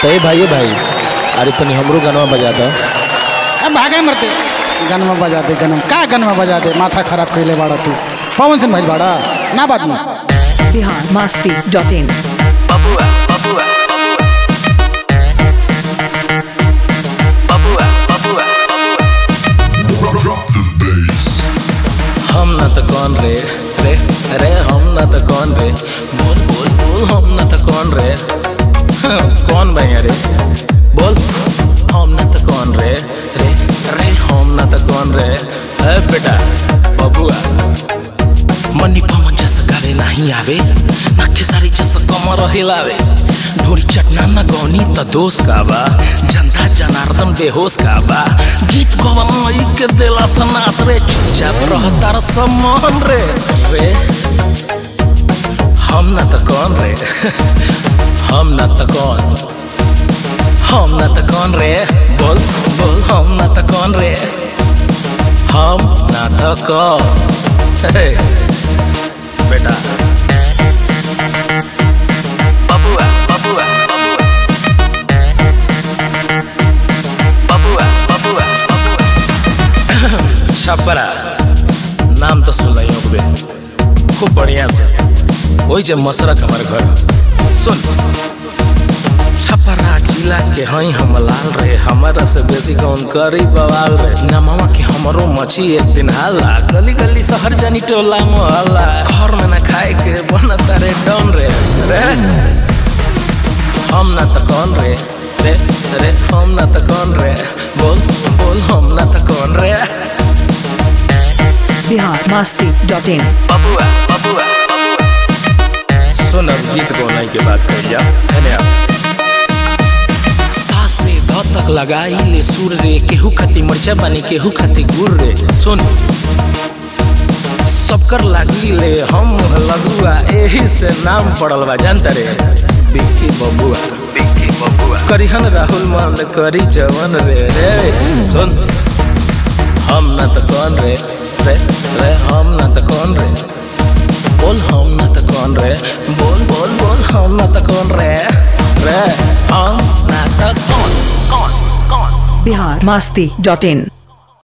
तय भाई भाई अरे तनी हमरो गानवा बजा दो अब भागे मरते गनमा बजा दे गनम का गनमा बजा दे माथा खराब कैले बाड़ा तू पवन सिंह भाई बाड़ा ना बाजी Bihar Masti dot in Babua, babua, babua, babua, Drop the bass. हम ना तो कौन रे रे रे हम ना तो कौन रे बोल बोल बोल हम ना तो कौन रे हाँ, कौन भाई रे बोल हम ना तो कौन रे रे रे हम ना तो कौन रे ए बेटा बबुआ मनी पवन जैसा गावे नहीं आवे ना खेसारी जैसा कमर हिलावे ढोली चटना न गौनी त दोष का बा जनता जनार्दन बेहोश का बा गीत गवन मई के देला सनास रे चुपचाप रहता र सम्मान रे रे हम न त कौन रे हम न त कौन हम न त कौन रे बोल बोल हम न त कौन रे हम न त कौन हे, बेटा babua, babua, babua, babua, babua. Chhapra नाम तो सुन रही हूँ खूब बढ़िया से वही जे मसरक हमारे घर सुन छपरा जिला के हई हम लाल रे हमारा से बेसी कौन करी बवाल रे नमवा के हमरो मछी एक दिन हाला गली गली शहर जानी टोला मोहल्ला घर में ना खाए के बनता रे डन रे रे हम ना तो कौन रे रे रे हम ना तो कौन रे बोल बोल हम ना तो कौन रे Bihar Masti dot in Babua, babua, सुन अब गीत गौनाई के बात करिया है सास से ध तक लगाई ले सुर रे केहू खाती मरचा बानी केहू खाती गुड़ रे सुन सबकर लागी ले हम लगुआ एही से नाम पड़ल बा जानता रे बिक्की बबुआ Vicky, babua. करिहन राहुल मान करी जवन रे रे सुन हम न त कौन रे रे रे हम न त कौन रे बोल हम न त कौन रे बोल बोल बोल हम न त कौन रे रे हम न त कौन कौन कौन बिहार मस्ती डॉट इन